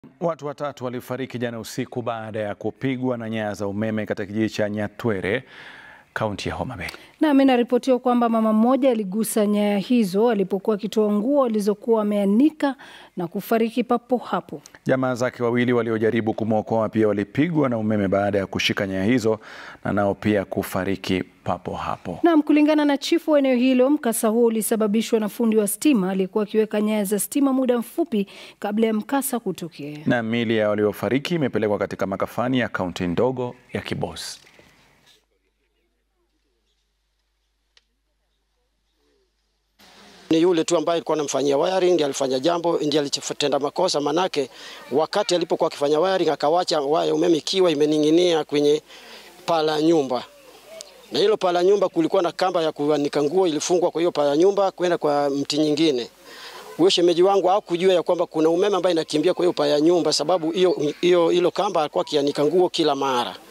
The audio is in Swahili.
Watu watatu walifariki jana usiku baada ya kupigwa na nyaya za umeme katika kijiji cha Nyatwere, kaunti ya Homa Bay. Nami inaripotiwa kwamba mama mmoja aligusa nyaya hizo alipokuwa akitoa nguo alizokuwa ameanika na kufariki papo hapo. Jamaa zake wawili waliojaribu kumwokoa pia walipigwa na umeme baada ya kushika nyaya hizo na nao pia kufariki papo hapo. Naam, kulingana na chifu wa eneo hilo, mkasa huo ulisababishwa na fundi wa stima aliyekuwa akiweka nyaya za stima muda mfupi kabla ya mkasa kutokea. Na miili ya waliofariki imepelekwa katika makafani ya kaunti ndogo ya Kibos. Ni yule tu ambaye alikuwa anamfanyia wiring ndiye alifanya jambo, ndiye alitenda makosa. Manake wakati alipokuwa akifanya wiring akawacha waya umeme ikiwa imening'inia kwenye paa la nyumba, na hilo paa la nyumba kulikuwa na kamba ya kuanika nguo ilifungwa kwa hiyo paa la nyumba kwenda kwa mti nyingine. Huyo shemeji wangu hakujua ya kwamba kuna umeme ambaye inakimbia kwa hiyo paa ya nyumba, sababu hiyo hiyo hilo kamba alikuwa akianika nguo kila mara.